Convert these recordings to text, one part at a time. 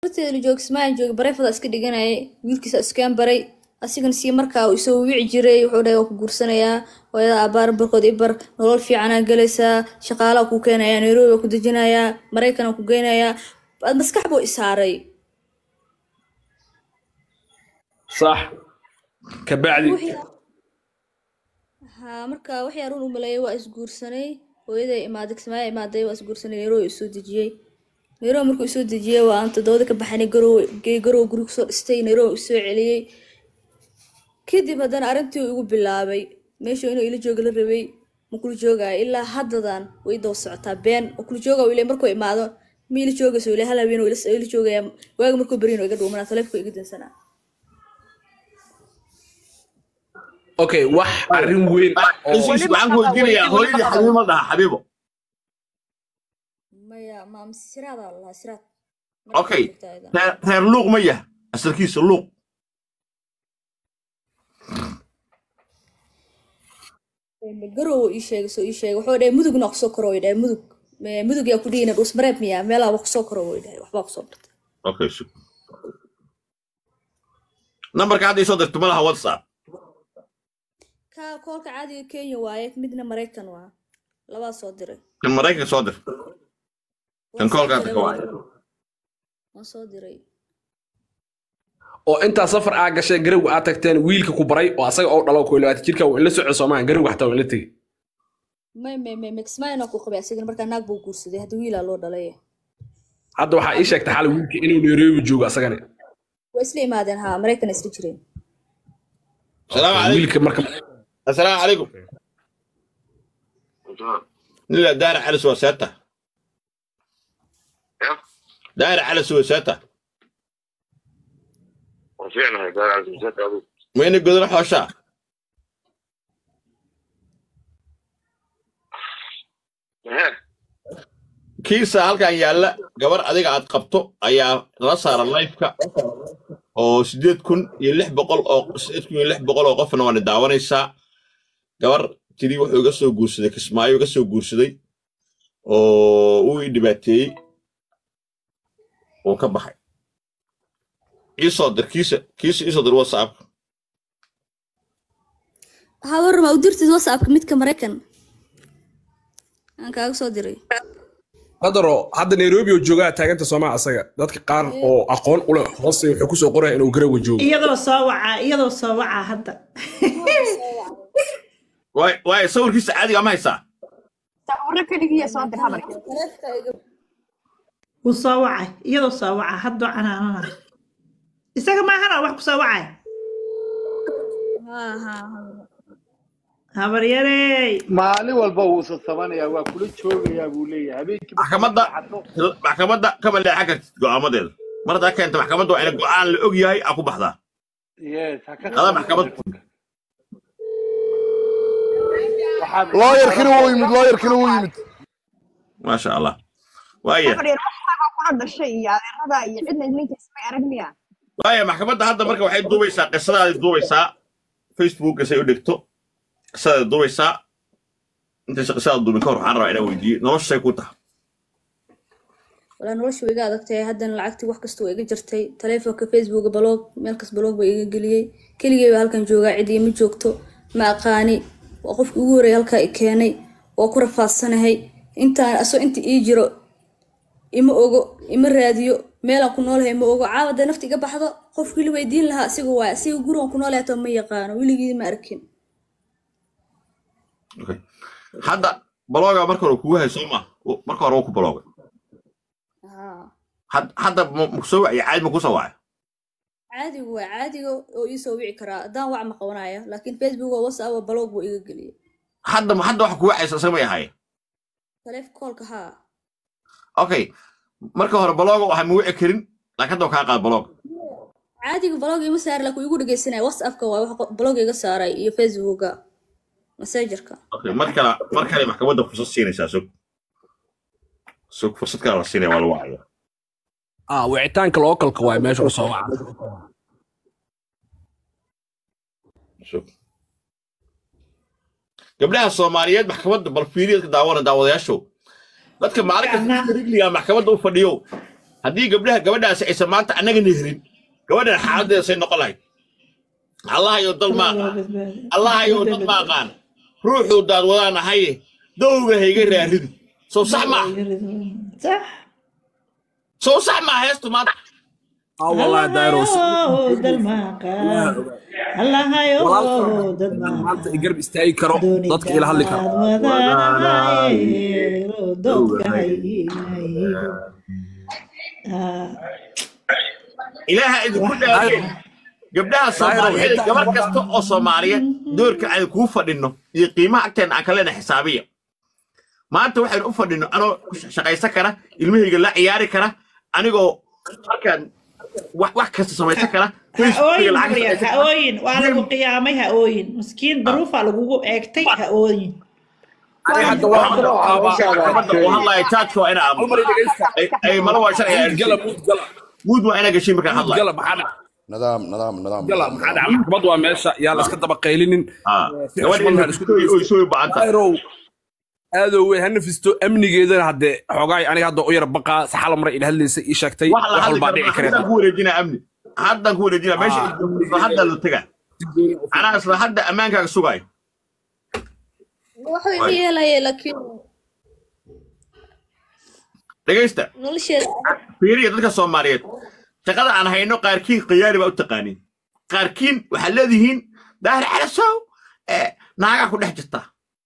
horteeda la jooga ismaail jooga bareefada iska dhiganayay wiilkiisa iskaan baray asigana sii markaa uu isoo wici jiray wuxuu dhahay waa ku guursanayaa hooyada aabbaar barkood ibar nolol fiicanaa galaysaa shaqaalaa ku keenayaa nairobi waa ku dejinayaa maraykanaa ku geynayaa Ad maskax buu isaaray صح كبعدي haa marka waxay arun u maleeyay waa isguursanay hooyaday imaaday kismaayo imaaday waa isguursanay nairobi isoo dejiyey nairobi markuu isoo dejiyey waa aan toddobada ka baxanay garow gey garow guri kusoo dhistay nairobi isoo celiyey kadib haddana arrintii uu igu bilaabay meeshuu inuu ila jooga la rabay ma kula joogaayo ilaa haddadan way daba socotaa been oo kula jooga uu ilay markuu imaado ma ila joogayso ilay hal habeen uu ila ila joogaya waaga markuu beryin oo iga dhuumanaa taleefka iga dansanaa اوكي wax arrin weyn oo Heshiis waxaan ku weydiinayaa hooyadii xabiibo dhaha xabiibo maya maam siraadaa lahaa siraad okay reer reer luuq ma yah asalkiisa luuq garow ii sheegay soo ii sheegay wuxuu dhahay mudugna waa kusoo koro way dhahay mudug Me- mudug yaa ku dhihina dhus mareeb miya meelaha waa kusoo koro way dhahay waxbaa kusoo bartay okay shuk nambarka hadda isoo dirto malaha whatsapp ka koolka caadiga kenya waaye midna maraykan waa labaa soo diray kan maraykanka soo dir kan Waan soo koolkaas diray ka waa- wacay waan soo diray oo intaa safar aa gashay garowga aad tagteen wiilka ku baray oo asaga oo dhalo koy labaatan jirka waa in la soco soomaan garowga xataa waa in la tegey may may may mixmine ku qabay asigana markaa naag buu guursaday hadda wiilaa loo dhalay hadda waxaa ii sheegtay xal wiilka inuu nairobi joogo asagana waa isla imaadeen haa maraykan isla jireen asalaamu calaykum wiilka marka asalaamu calaykum nila daara calis waa seeta daara calis waa seeta وفعلا قال عز وجل أبو mayna godona xooshaa ها kiisa halkan yaalla gabar adiga aad qabto ayaa la saara lifeka oo sideed kun iyo lix boqol oo sideed kun iyo lix boqol oo qofna waana daawanaysaa gabar tiri wuxuu iga soo guursaday kismaayo iga soo guursaday oo uu ii dhibaateeyey uu ka baxay iisoo dir kiisa kiisa iisoo dir whatsapp haa warrama u dirtid whatsappka midka maraykan aan kaaga soo diray qadaro hadda nairobi oo joogaa taaganta soomaa asaga dadka qaar oo aqoon u leh hoose wuxuu kusoo qoraya inuu garowga joogo iyadoo soo wacaa iyadoo soo wacaa hadda waay waay sawirkiisa caadiga ma haysaa sawirro keligiya soo dir habarka wuu soo wacay iyadoo soo wacaa haddoo canaanana isaga maahana wax ku soo wacay haa haa habaryarey maalin walba wuu sasabanayaa waa kula joogayaa buu leeyahay habeenkii markuu maxkamadda seexato, maxkamadda kama leexan kartid go'aamadeeda mar haddaa keenta maxkamadda waa ina go'aan la og yahay aa ku baxdaa yes ha ka Qada maxkamad. Waxaa- looyarkina wuu yimid looyarkina wuu yimid maasha allah waaya habar yar wax isagoo kula dhashay iyo adeerada iyo cidna ninka ismay arag miya waaya maxkamadda hadda marka waxay duubaysaa qisadaadi duubaysaa facebooka say u dhigto qisadaadi duubaysaa intaysa qisada duubin ka hor waxaan rabaa inaan weydiiyo noloshay ku tahay walaa nolosha way iga adagtahay haddana lacagtii wax kasta waa iga jirtay taleefonka facebooka baloog meel kas baloog baa iga geliyey keligey baa halkan joogaa cid iima joogto ma aqaani waa qofkii ugu horreeyay halkaa i keenay waa ku rafaadsanahay intaan asoo inta ii jiro ima ogo ima raadiyo meelaan ku noolahay ma ogo caawa hadday nafta iga baxdo qofkii la weydiin lahaa asiga waay asiga gurigan ku noolahay hataa ma yaqaano weligii ma arkin Okay. hadda balooga marka hore kugu hay soo ma marka hore wuu ku baloogay haa Had- hadda ma- ma kusoo wacya caadi ma kusoo wacay caadigu waa caadiga oo ii soo wici karaa haddaan wac ma qabanaya laakiin facebook oo whatsapp oo baloog buu iga geliyey hadda hadda waxa kugu wacaysa isaga may ahaayeen taleef koolka haa okay marka hore balooga waxaa ma wici karin laakiin hadda waa kaa qaad balooga caadiga blog ima saari laakiin igu dhegeysanaya whatsappka waa wax qo- blog iga saaray iyo facebooka messengerka okay mar kale mar kale maxkamadda fursad siinaysaa sug sug fursad kale la siinaya waa lagu wacaya ah wicitaanka lookalka waay meesha u soo waca sug gabdhaha soomaaliyeed maxkamadda bal fiiriyeed ka daawana daawadayaashow dadka maalinka Gacmaha. rigliga maxkamadda u fadhiyo haddii gabdhaha gabadhaasi aysan maanta annagana helin gabadhan xaaladeeda say noqon lahayd allahayo dal ma aqaan allahayo dad ma aqaan ruuxuu daad wadaan ahaye dowga hayga raaridu sow sax ma صح sow sax ma heestu maanta aa wallahi daayro Allahayow dad ma aqaan Allahayow dad ma aqaan maanta i garb istaagi karo dadka ila hadli karo ilaaha idinku dhaafay gabdhaha soomaaliyeed gabar kasta oo soomaaliyeed doorka aan kuu fadhinno iyo qiimaha agteena aan kalena xisaabiya maanta waxaynu u fadhinno anoo ku shaqaysan kara ilmahayga la ciyaari kara anigoo halkaan wax wax kasta samaysan kara ha-ooyin Maria, ha-ooyin waa lagu qiyaamay ha-ooyin miskiin daruufaa lagugu eegtay ha-ooyin ani hadda waxaan maxkamadda uu hadlaya taajka waa ina aamuso halmar dhegeysta Ay- ay malo waa sharciga muud gala muud gala muud waa ina gashin markaan muud hadlayo gala maxaa dhaca nidaam nidaam nidaam gala maxaa dhaca maxkamad waa meesha yaa la iska daba qaylinin Ah, si gabadha xushmad in laha isku oy- oy soo baahan tahay daayrow aadow wey ha nafisto amnigeedana haddee xoogaay aniga hadda u yar baqaa saxala mare ila hadlaysa ii sheegtay wax la wax hadli walbaa dhici karo haddaan kareen ku wareejinaa amni haddaan ku wareejinaa meesha Ah. ay joogto isla hadda la tegaa anaa isla hadda ammaankaaga sugaayo waxay u yeelaya laakiin dhegaysta nolosheeda fiiriya dadka soomaaliyeed shaqada aan hayno qaarkiin khiyaari baa u taqaaniin qaarkiin waxaad leedihiin daahir calasow ee naagaa ku dhex jirta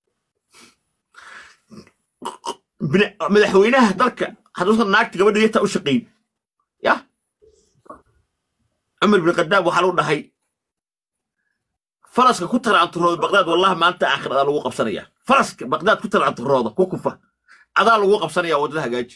Bini- madaxweynaha dalka hadduusan naagta gabadha yarta u shaqayn ya cumar bin khadaab waxaa lagu dhahay faraska ku taraanturooda baqdaad wallahi maanta aakhiradaa lagu qabsanaya faraska baqdaad ku taraanturooda ku kufa adaa lagu qabsanaya waddada hagaaji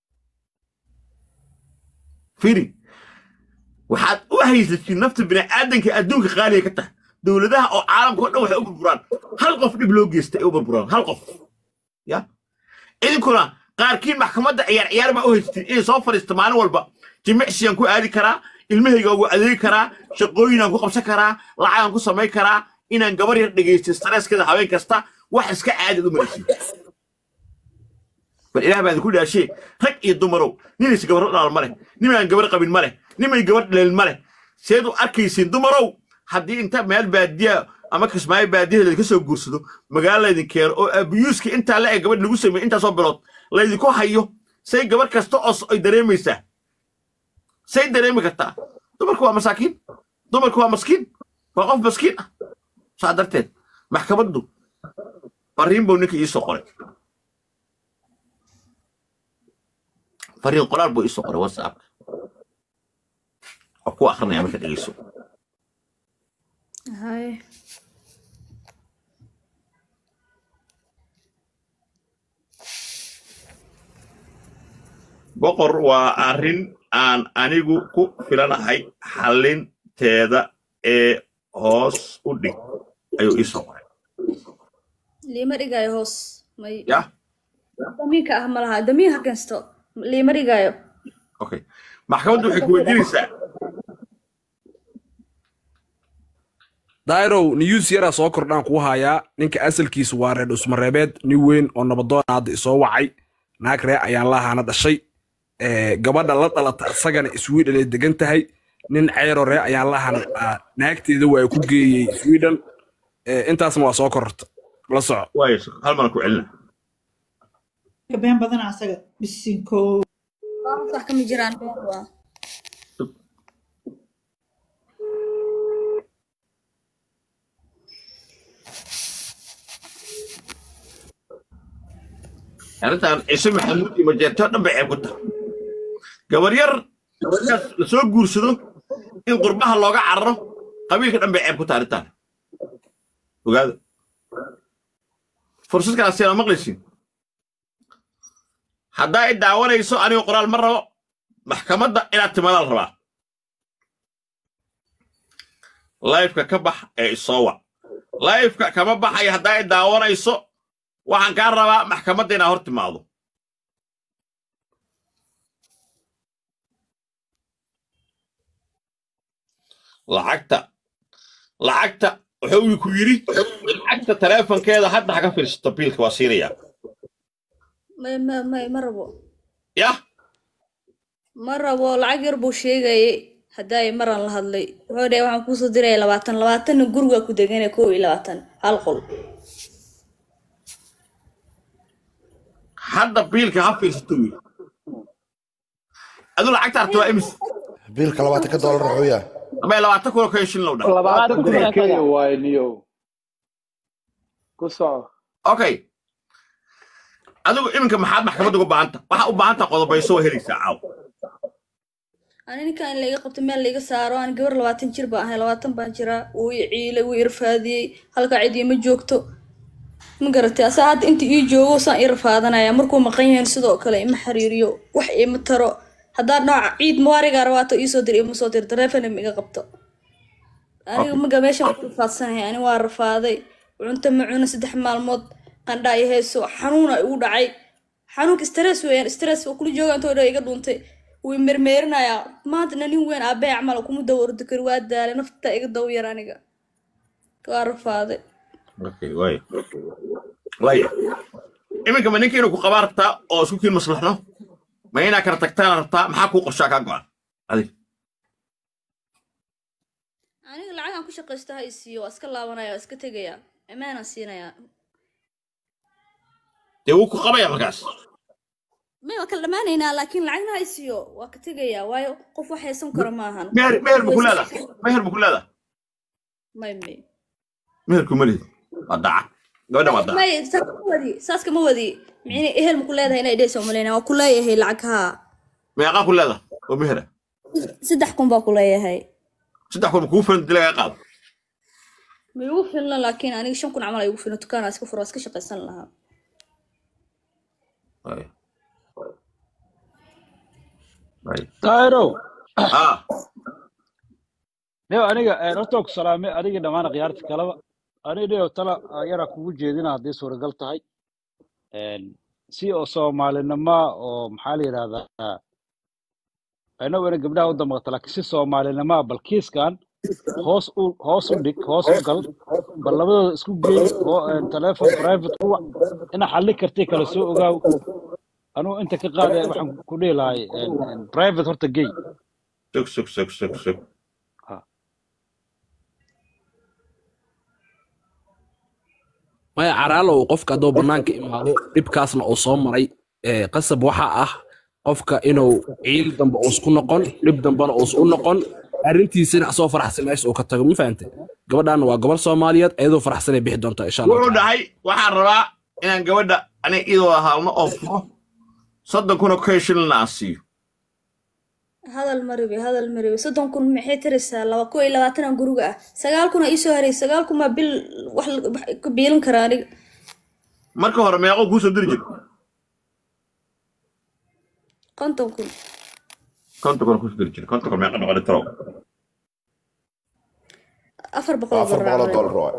firi waxaad u haysatiin nafta bini'aadanka adduunka qaaliga ka tahay dowladaha oo caalamka oo dhan waxay u burburaan hal qof dhib loo geystay ay u burburaan hal qof ya idinkuna qaarkiin maxkamadda ciyaar ciyaar baa u haysatiin inay soo fadhiisto maalin walba jimicsiyaan ku aadi karaa ilmahayga ugu adeegi karaa shaqooyinaan ku qabsan karaa lacagaan ku samayn karaa inaan gabar yar dhegaysto stresskeeda habeen kasta wax iska caadid u maraysiin bal ilaah baa idinku dhaashee rag iyo dumarow ninaysa gabar dhalaal ma leh ninaan gabar qabin ma leh nimay gabar dhaleel ma leh seed u arkaysiin dumarow haddii inta meel baadiya ama kismaayo baadiyaha laydinka soo guursado magaalo laydin keeno oo abiyuuska intaa la eg gabadh lagu sameeyo intaasoo bilood laydinku hayo say gabar kasta oo s- ay dareemaysaa say dareemi kartaa dumarku waa masaakiin dumarku waa maskiin waa qof maskiin ah saa darteed maxkamaddu fariin buu ninka iisoo qoray fariin qoraal buu iisoo qoray whatsappka oo ku akrinaya marka dhegeyso hay boqor waa arrin aan anigu ku filanahay xalinteeda ee hoos u dhig ayuu iisoo qoray liima dhigaayo hoos may yah damiinka ah ma laha damiin ha keensto liima dhigaayo okay maxkamaddu waxay ku weydiinaysaa dairow news yaraa soo kordhaan kuu hayaa ninka asalkiisu waa reer dhusmareebeed nin weyn oo nabadoon hadda isoo wacay naag ree ayaan lahaana dhashay Eh, gabadha la dhalata isagana sweden ay degan tahay nin ceyro ree ayaan lahaana ah, naagteeda waa ku geeyey sweden Eh, intaasna waa soo kororta la soco waayo hal mana ku celina been badan asaga bisinko wax kama jiraan been waa arrintan ciise maxamuud iyo majeertoo dhan bay ceeb ku tahay gabar yar markaas la soo guursado in qurbaha looga cararo qabiilka dhan bay ceeb ku tahay arrintan ogaada fursad kala siina maqlaysiin haddaa i daawanayso aniga qoraal ma rabo maxkamadda inaad timaadaan rabaa laifka ka bax ee isoo wac laifka kama baxaya haddaa i daawanayso waxaan kaa rabaa maxkamadda inaad hor timaado lacagta lacagta wuxuu ku yidhi lacagta taleefonkeeda hadda ha ka fiirsato biilka waa siinayaa may ma may ma rabo yah ma rabo lacag yar buu sheegayay haddaay maran la hadlay wuxuu dhahay waxaan kuusoo diraya labaatan labaatanna guriga ku degana kow iyo labaatan hal qol hadda biilka ha fiirsato wiil adu lacagta arta waa imis biilka labaatanka doolar wuxuu yahay ama labaatan kun oo kaya shilin low dhan labaatan kun oo kenya waaye niyow ku soco okay adigu iminka maxaad maxkamadda uga baahanta waxaa u baahanta qodobayso waa helaysaa caaw ani ninkan in laiga qabto meel laiga saaro aan gabar labaatan jir baan ahay labaatan baan jiraa wuu i ciilay wuu i rafaadiyey halkaa cidiya ma joogto ma garatay asaa hadda inta ii joogo saan ii rafaadanaya markuu maqan yahin sidoo kale ima xiriiriyo wax ima taro haddaad nooca ciid mawaarigaa rabaato iisoo dir ima soo dir dareefana ma iga qabto aniga maga meeshan ku rafaadsanahay ani waa rafaaday cunto ma cuno saddex maalmood qandhaa i hayso xanuuna igu dhacay xanuunka stress weeyaan stress oo kula jooga intoo dhan iga dhuuntay wuu mermeerinayaa maantana nin weyn aabbahay camal kuma dawa ordi kari waa daalay nafta iga daw yar aniga waa rafaaday okay waaya waaya iminka ma ninka inuu ku qabaa rabtaa oo isku kiin maslaxno ma inaa kala tagtaan rabtaa maxaa kuu qorshaa kaa go-an adig aniga lacagaan ku shaqaysto ha isiiyo waa iska laabanaya waa iska tegaya amaanaan siinayaa dee wuu ku qabaya markaas may waa kala dhammaanaynaa laakiin lacagna ha isiiyo waa ka tegayaa waayo qof wax haysan karo maahan meher meher bu ku leedaa meher bu ku leedaa may may meherku ma lihid waa daca gabadhan waa daca may saas kama wadi saas kama wadi micne ehel ma ku leedahay inay dhehaysa umalayna waa ku leeyahay lacag haa meeqaa ku leedaa oo mehera saddex kun baa ku leeyahay saddex kun kuu filan dila laga qaado ma igu filna laakiin aniga shan kun camal ay igu filna dukaanaa iska furo waa iska shaqaysan lahaa Waaya. Waaya. daahirow ah nio aniga horta ku salaamay adiga dhammaan khiyaarta kaleba aniga nio tala yaraa kugu jeedina haddii suuragal tahay si oo soomaalinimo oo maxaa la yidhahdaa inagu ina gabdhaha u damaqata laakiin si soomaalinimoa bal kiiskan hoos u hoos u dhig hoos u gal bal labadooda isku geey oo telefon private kuwa ina xalli kartay kala soo ogaaw anugu inta ka qaadaya waxaan ku dhihi lahay private horta gey sug sug sug sug sug maya caraalow qofka hadduu bannaanka imaado dhibkaasna uu soo maray ee, qasab waxaa ah qofka inuu ciil dambe uusku noqon dhib dambena uus u noqon arrintiisana asoo faraxsan meesha uu ka tago ma fahante gabadhaana waa gabar soomaaliyeed ayadoo faraxsanay bixi doontaa insha allah wuxuu dhahay waxaan rabaa inaan gabadha aniga iyadoo haalno oo furo soddon kun oo kaya shilin aan siiyo hadal maribi hadal maribi soddon kun maxay tiraysaa laba kow iyo labaatan guriga ah sagaal kun aa iisoo haray sagaal kun baa bil wax la- wax ka biilan karaa aniga marka hore meeqoo kuu soo diri jir konton kun konton kun kusoo diri jir konton kun meeqa noqon tarow afar boqol oo afar boqol oo dollar doolar waay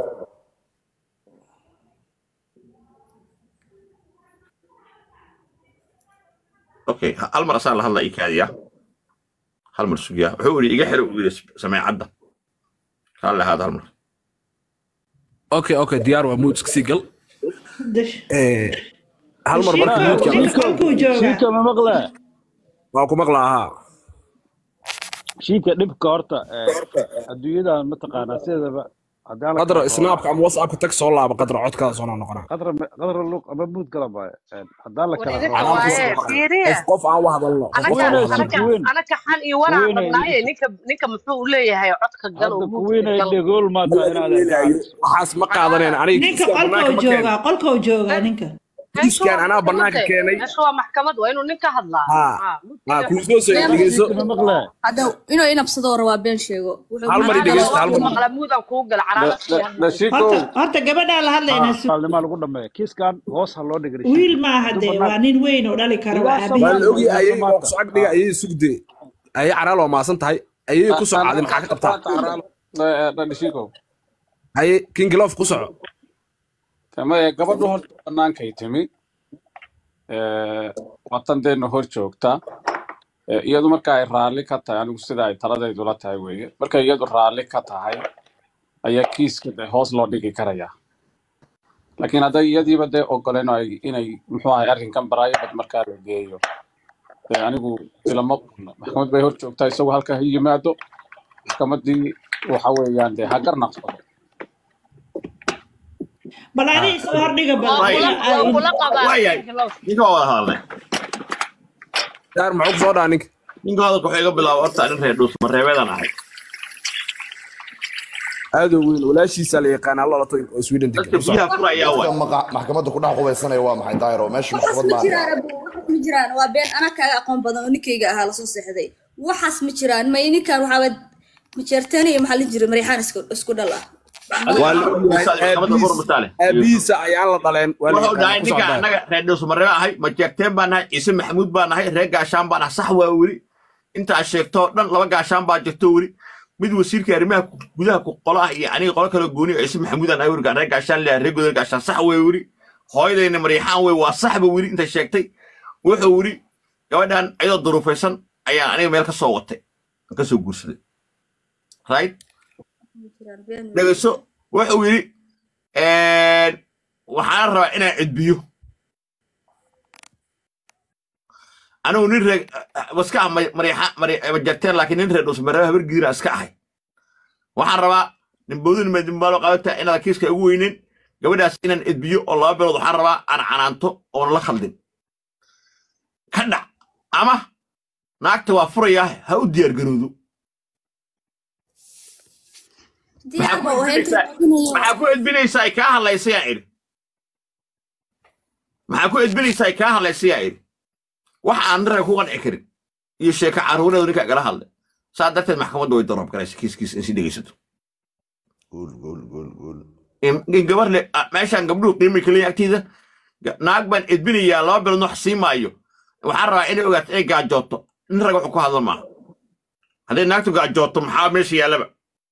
okay ha- hal mar asaan la hadla ii kaadiya hal mar sugiya wuxuu yidhi iga xiro uu yidhi sameecadda kaa lahaada hal mar okay okay diyaar waa muud iska sii gal dash Ee, hal mar marka Shiko, muudka ninka halkuu joogaa shiika ma maqle waa ku maqlaa haa shiika dhibka horta adduunyadan mataqaanaa sideedaba haddaan la qadra kala snaapka ama whatsappka tag soo laaba qadra codkaada soo noqonaa qadra qadra luq ama muud kala baayo haddaan la kala Wareega rabo waaye, qof fiiriya. qof aan u hadalno qof qof aan u Anaga- Kuweyna hadalno anaga- kuweyn anaga xan iyo waraan kuweyna rabnaaye ninka ninka muxuu u leeyahay codka gal oo hadda muudka kuweyna gal dhegool maata inaad waxaas ma qaadaneen aniga ninka kiiskaan bannaanka qolkuu ma keenin joogaa qolkuu joogaa ninka meeshu kiiskaan waa anaa bannaanka maxkamad keenay meeshu waa maxkamad waa inuu ninka hadlaa haa Ah, haa mudkiga kuusoo soo dhegeyso shiika ma maqle hadda inuu inabsadoo rabaa been sheego wuxuu hal mar i anaga dhegeysta hal waa mar maqla muudaan kuu gala caraada dhashikow horta horta gabadhaa la hadlaynaa su- maalnimaa lagu dhameeya kiiskan hoos ha loo dhigri wiil maaha dee waa nin weyn oo dhali kara waa Ilaa waa la aabihiis ogi ayay waa ku socod dhiga ayay sugde ayay caraal waa maasan tahay ayay ku socaaday maxaa ka qabtaa dhashikow ayay kingilof ku soco tamaye gabadhu horta bannaankay timi watandeena hor joogta Eh, iyadu marka ay raalli ka tahay anigu sida ay taladaydu la tahay weeye markay iyadu raalli ka tahay ayaa kiiska dee hoos loo dhigi karayaa laakiin hadday iyadiiba dee ogoleen oo ay- inay muxuu ahay arrinkan baraayabad markaa la geeyo dee anigu ilama qulno maxkamad bay hor joogtaa isagoo halka ha yimaado maxkamaddii waxa weeyaan dee ha garnaqsado bal adiga soo hordhiga bal waa kula ina waa kula qabaa waayahay Angelo. ninka waa wada hadalnay daar maxuu kusoo dhaa ninka ninka hadalka wuxuu iga bilaaba horta nin reer dhuus mareebeedan ahay aadoo weyn walaashiisa la yaqaana lalato oo sweden dadka degan biyaha furayaa dadka waay maqa- maxkamadda ku dhex qubaysanaya waa maxay daayiro meesha waxaas maxkamad ma maaha jiraan abu waxaas ma jiraan waa been anaa kaaga aqoon badan oo ninkayga ahaa lasoo seexday waxaas ma jiraan may ninkan waxaaba majeerteen iyo maxaa la jira maryaxaan isku isku dhal ah waa la ogyahay maxkamadda aabihiis bur mutaale aabihiisa ayaan la dhaleen waa la wuxuu dhahay yaqaana ku ninka socdaa annaga reer dhuus mareebe ahay majeerteen baan nahay ciise maxamuud baan nahay reer gaashaan baan nahay sax waa weli intaa sheegto oo dhan laba gaashaan baa jirto weli mid wasiirka arrimaha ku- gudaha ku qolo ah iyo aniga qolo kale gooni oo ciise maxamuud aan nahay werigaan reer gaashaan leeyahay reer gudaha gaashaan sax waa weli hooyadayna maryaxaan wey waa saxba weli inta sheegtay wuxuu weli gabadhan ayadoo duruufaysan ayaan aniga meel ka soo watay aan ka soo guursaday right ma jiraan been wey dhegeyso wuxuu yidhi waxaan rabaa inaan cidbiyo anigu nin reeg maska ah majarteen laakiin nin reer dhusmareeba habar giira iska ahay waxaan rabaa nimbowdin madimbaalo qabataa inaad kiiska ugu weynin gabadhaas inaan cidbiyo oo laba bilood waxaan rabaa aan canaanto oon la khaldin ka dhac ama naagta waa furayaa ha u diyaar garowdo diyaar maxaa ku ba u haynta edbinaysaa maxaa ku edbinaysaa ay kaa hadlaysa yaa idhi maxaa ku edbinaysaa ay kaa hadlaysa yaa idhi wax aan niraga ku qanci karin iyo sheeko carruureedu ninka igala hadlay saa darteed maxkamadda way dorob garaysa kiiskiis in si dhegaysato guul guul guul guul in in gabar le ah, meeshaan gabdhuhu qiimay kaleeya agtiida ga- naag baan edbinayaa laba bilood wax sii maayo waxaan rabaa inay ogaato inay gaajooto nin rag wuxuu ku hadla maaha hadday naagtu gaajooto maxaa meesha yaallaba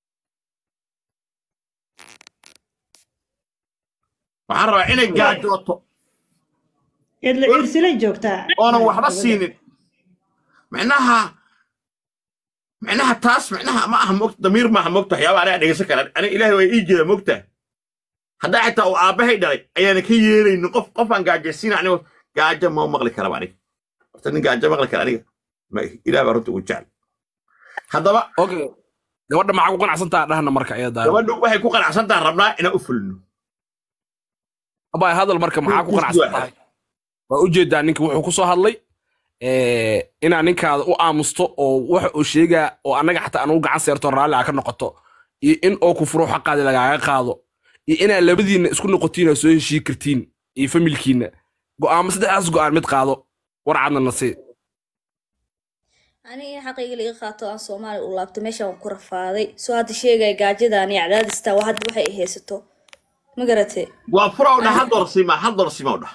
waxaan rabaa inay gaajooto idla irsilay joogtaa oonan waxba siinin micnaha micnaha taas micnaha ma aha mogta damiir maaha mogta waxyaaba aniga dhegeysan kara aniga ilaahay waa ii jeeda mogta haddaa xitaa uu aabbahay dhalay ayaana ka yeelaynin qof qofaan gaajaysiina aniga gaajo ma maqli karaba aniga horta nin gaajo maqli kara aniga ma ilaah baa runta ugu jecel haddaba okay gabadha maxaa ku qanacsantaa dhahna marka iyada daaro gabadhu waxay ku qanacsan tahay rabnaa inaan u fulino abay hadal marka maxaa ku qanacsan tahay waa ujeedaa ninka wuxuu ku soo hadlay eh, inaa ninkaada u aamusto oo waxa uu sheegaa oo annaga xataa anugu gacan seerto raalli aa ka noqoto iyo in oo ku furo xaqaadi lagaaga qaado iyo inaa labadiinna isku noqotiin oo soo heshii kartiin iyo familkiinna go'aamo saddexdaas go'aan mid qaado warcadna nasii aniga in xaqayga laga qaato aan soomaali u laabto meeshaan waan ku rafaaday soo hadda sheegaya gaajadan iyo cadaadistaa waa hadda waxay i haysato ma garatee waa fura u dhah hal dolar siima hal dolar siima u dhah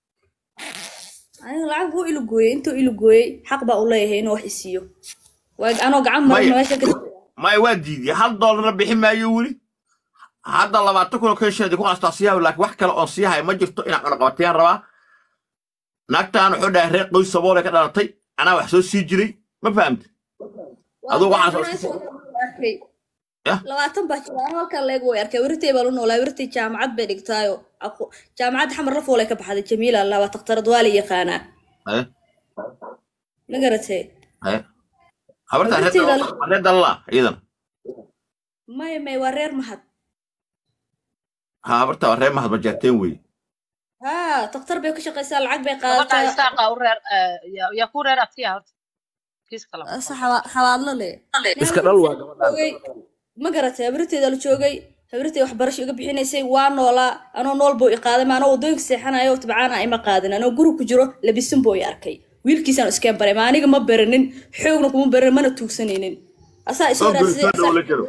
aniga lacag wuu ilugooyey intuu ilugooyey xaq baa u leeyahay inuu wax isiiyo waa anoo gacan marana maya meesha ka maya waa diidiyey hal doolarna bixi maayo weli hadda labaatan kun oo kenshin ku qastaa siyaha laakiin wax kale oon siiyahay ma jirto inaan cunaqabatayaan rabaa naagtaan wuxuu dhahay reer qoys saboole ka dhalatay anaa wax soo sii jiray ma fahamte waa aduu been waxaas oo anaa isku soo arkay yah labaatan baa jira anoo halkan leeg way arkay wirtay baa lu noolaa wirtay jaamacad bay dhigtaayo aqo- jaamacadda xamar la foolay ka baxday jamiila allah waa takhtarad waa la yaqaanaa haye ma garatee haye habartaa reer wirtayda dalala reer dalala iyadana maya may waa reer mahad ha habartaa waa reer mahad majeerteen weeye haa takhtar bay ka shaqaysaa lacag bay gabadha qaadataa isaaqa u reer eh, yaa yaa ku reer abtiya horta kiiska laba asa xawa- xawaadlo leh iska dhal waa gabadhaan joogay ma garatay habirteeda la joogay habirtay waxbarasho iga bixinaysay waa noolaa anoo nool buu i qaaday ma anoo waddooyinka seexanayo oo tabcaana ima qaadin anoo guri ku jiro labisin buu i arkay wiilkiisaan iskeen baray ma aniga ma baranin xoogna kuma baranin mana tuugsanaynin asaa isoo soo guri raadsaday soo dhow asaa la jiro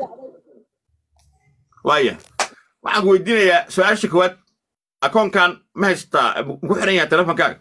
waaya waxaan ku weydiinayaa su-aasha koowaad akoonkan ma haystaa ku xiran yahay telefonkaaga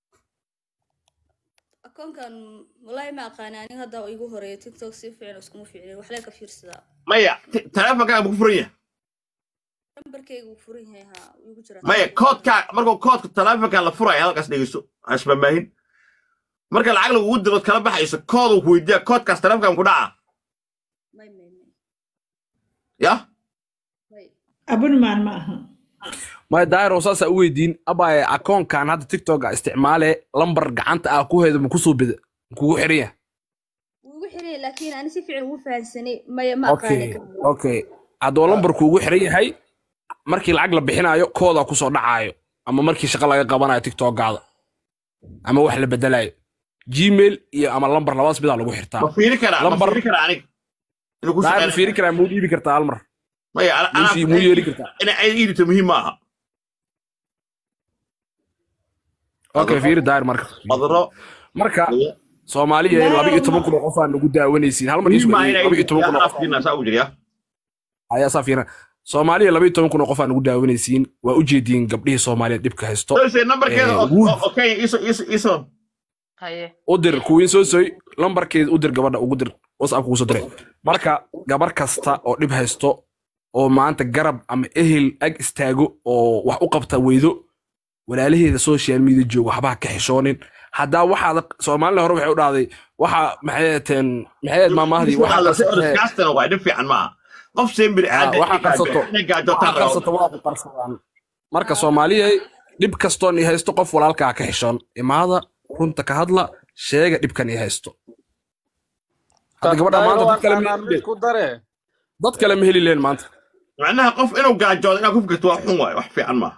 akoonkan walaahi ma aqaani aniga hadda igu horeeya tiktok si fiican iskuma fiicnin waxlee ka fiirsadaa maya t- telefonkaaga ma ku furan yahay nambarkayga wuu furan yahay haa wuu igu jiraa maya koodkaa markuu koodka telefonka la furaya halkaas dhegeyso hasbamaahin marka lacag lagugu dirood kala baxayso kooduu ku weydiiya koodkaas telefonkan ku dhaca may may may ya may abunmaan ma aha maya daahiro saasaa u weydiin abaaye akoonkan hadda tiktoka isticmaale lambar gacanta ah ku heeda ma kusoo bida kugu xiran yahay wuu igu xiran yahay laakiin ani si fiican ugu fahansanay maya ma okay aqaani okay hadduu lambarku ugu xiran yahay markii lacag la bixinayo koodaa kusoo dhacaayo ama markii shaqo laga qabanayo tiktokaada ama wax la bedelayo gmail iyo ama lambar labadaas midaa lagu xirtaa ma fiiri karaa ma lambar fiiri karaa aniga inuu ku daahir ma shaqeyn fiiri karaa muu dhiibi kartaa hal mar maya ana- muu anaa sii- muu yeeli kartaa inay ay iidito muhiim ma aha okay fiiri daahir marka qadro marka soomaaliya laba iyo toban kun oo qof aan nagu daawanaysiin hal mar muhiim ma aha isweydiin inay laba iyo iidito toban kun oo yaa qof fiirina saa ugu jira ayaa saa fiiran soomaaliya laba iyo toban kun oo qof aan nagu daawanaysiin waa u jeediin gabdhihii soomaaliyeed dhibka haysto Soysay nambarkeeda Eh, oo Wood. oo- oo Kenya iso iso iso haye u dir kuwiin soo soy lambarkeeda u dir gabadha ugu dir whatsapp kugu soo diray marka gabar kasta oo dhib haysto oo maanta garab ama ehel ag istaago oo wax u qabta weydo walaalaheeda social media jooga waxba ha ka xishoonin haddaa waxaad soomaalida hore waxay u dhahday waxa maxay ahateen maxay ahayd maamahdii waxa qarsatee kaastana waa dhib fiican ma aha qof sembir Ah, waxa qarsato inay gaajotaan waxa qarsato waa ku qarsadaan marka soomaaliya dhib kastoon i haysto qof walaalkaa ka xishoon imaada runta ka hadla sheega dhibkan i haysto hadda gabadha maanta dad kale ma heli leen ku dare dad kale ma heli leen maanta macnaha qof inuu gaajoodo inaad ku fikirto waa xun waaye wax fiican maaha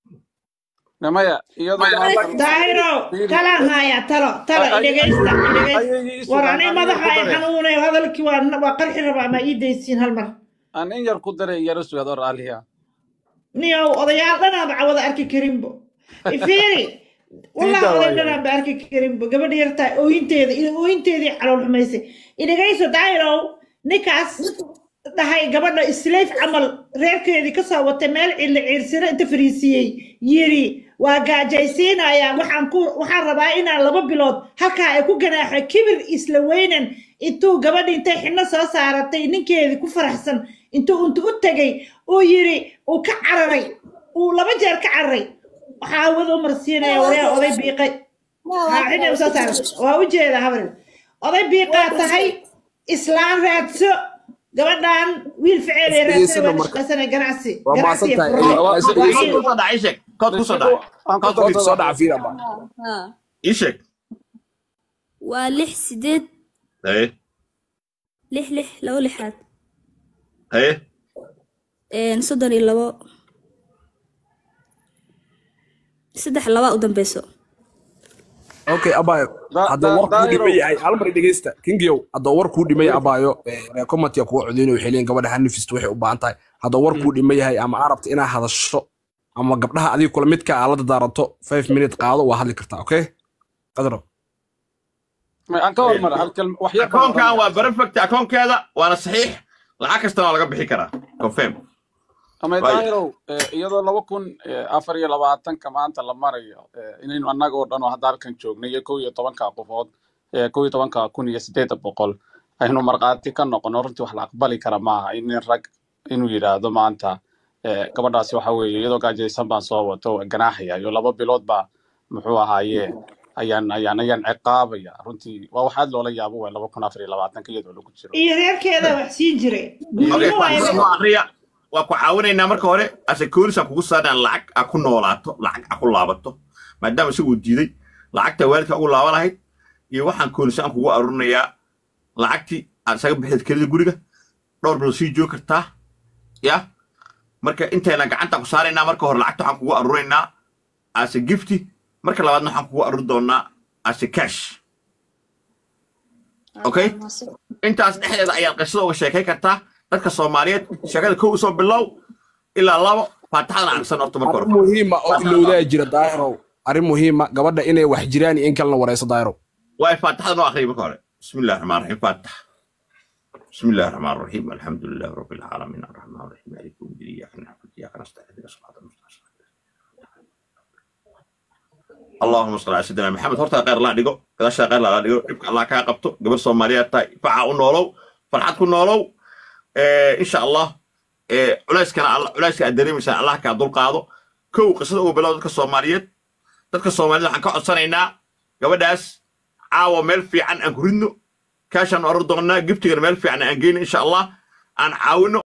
maya iyadoo daahiro talaan haya talo talo idhegaysta idhegaysta war ani madaxa ay xanuunay hadalkii waa waa qarxi rabaa ma ii daysiin hal mar aan in yar ku dare yaro sugaado raaliya niyow odayaal dhanaanba cawada arki karinbo ifiiri wallah Ii oday daawaaya. dhanaanba arki karinbo gabadha yartaa ooyinteeda iyo ooyinteedii calool xumaysay idhegayso daahirow ninkaas dhahay gabadha isleef camal reerkeedii kasoo watay meel cilla ciirsiro inta fariisiiyey yiri waa gaajaysiinaya waxaan ku waxaan rabaa inaan laba bilood halkaa ay ku ganaaxo kibir isla weynan intuu gabadhi intay xidhno soo saaratay ninkeedii ku faraxsan intuu intu u tegay uu yiri uu ka cararay uu laba jeer ka cararay waxaa awada u marsiinaya waryaa oday biiqay haa xidhna u soo saaratay waa u jeeda habaril oday biiqaa tahay islaan raadso gabadhan wiil ficeel ee raadsan Isdhigeysana waa marka. shaqaysana ganacsi waa ganacsi iyo mahadsan tahay furmo Waa is- kood is- kusoo dhacay sheeg kood kusoo dhacay koodka soo dhaca fiir aba ها ii sheeg waa lix sideed haye lix lix labo lixaad haye een, soddon iyo labo saddex labaa u dambeyso okay abayo hadduu war kuu dhiman yahay hal mar dhegeysta kingiyow hadduu war kuu dhiman yahay abayo reekomatiga kuwa codeynayo waxay leeyihin gabadha hanifisto waxay u baahan tahay hadduu war kuu dhiman yahay ama arabta inaad hadasho ama gabdhaha adiga kula midka aa la dadaarato five minute qaado waa hadli kartaa okay qadro aan ka hormara hal kalma wax yar baan akoonkan oranaya. waa perfect akoonkeeda waana saxiix lacag kastana waa laga bixi karaa confirm ama Waayo. daahirow eh, iyadoo laba kun eh, afar iyo labaatanka maanta la marayo eh, inaynu annaga oo dhan oo hadda halkan joognay iyo kow iyo tobanka qofood eh, kow iyo tobanka kun iyo siddeeda boqol aynu markhaati ka noqono runtii wax la aqbali kara maaha in nin rag inuu yidhaahdo maanta eh, gabadhaasi waxa weeye iyadoo gaajaysan baan soo wato waa ganaaxaya iyo laba bilood baa muxuu ahaaye ayaan ayaan ayaan ciqaabaya runtii waa wax aad loola yaabo waay laba kun afar iyo labaatanka iyadoo lagu jiro iyo reerkeeda wax siin jiray Okay, gudnimo waa waaye noo akriya waa ku caawinaynaa marka hore asecurisan kugu saadaan lacag a ku noolaato lacag a ku laabato maadaama isaguu diiday lacagta waalidka ugu laaba lahayd iyo waxaan koonisaan kugu arurinayaa lacagtii aad isaga bixid kelida guriga dhowr bilood sii joog kartaa ya marka intayna gacanta ku saaraynaa marka hore lacagta waxaan kugu arurinaynaa ase gifti marka labaadna waxaan kugu aruri doonaa ase cash okay intaas dhexdeeda ayaad qisada uga sheekay kartaa dadka soomaaliyeed sheekada kow usoo bilow ilaa labo faataxadana aqsan horta marka arrin hore muhiima oo ilowdaa jira daahirow arrin muhiima gabadha inay wax jiraan iyo in kalena wareyso daahirow واي فاتحة نو أخري بكورة بسم الله الرحمن الرحيم فاتح بسم الله الرحمن الرحيم الحمد لله رب العالمين الرحمن الرحيم مالك يوم الدين إياك نعبد وإياك نستعين اهدنا الصراط المستقيم اللهم صل على سيدنا محمد هورتا غير لا ديغو كذا شا غير لا ديغو دبك الله كا قبطو غبر سوماليا تاي فعا نولو فرحات كو نولو إيه ان شاء الله إيه علايس كان علايس كان دريمسا الله كا دول قادو كو قصده او بلاد dadka Soomaaliyeed dadka Soomaaliyeed waxaan ka codsanaynaa gabadhaas caawa meel fiican aan ku ridno kaashaan oran doonnaa giftigana meel fiican aan geyno insha allah aan caawino